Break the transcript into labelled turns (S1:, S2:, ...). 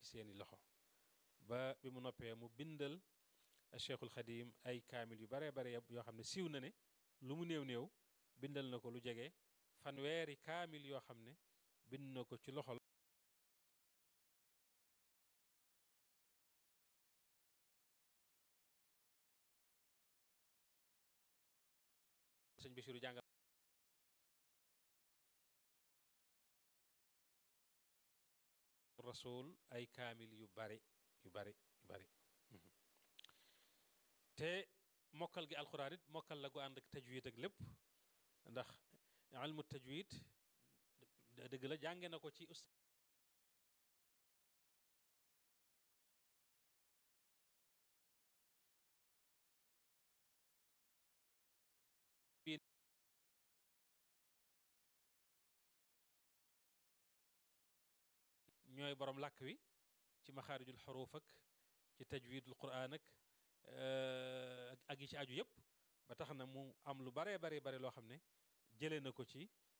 S1: seeni loxo ba bi mu noppee mu bindal cheikhul xadim ay kaamil yu baree bare yoo xam ne siiw na ne lu mu néew néew bindal na ko lu jege fanweeri kaamil yoo xam ne bind na ko ci loxol sëñ Bassirou jàngal rasul ay kaamil yu bari yu bari yu bari te mokkal gi alxuraan it mokkal la gu ànd ak tajwid ak lépp ndax ilmu tajwid dëgg la jànge na ko ci ustaas ñooy borom làkk wi ci maxaarijul xuruuf ak ci tajwidul quraan ak ak yi ci aju yépp ba tax na mu am lu baree bare bare loo xam ne jëlee na ko ci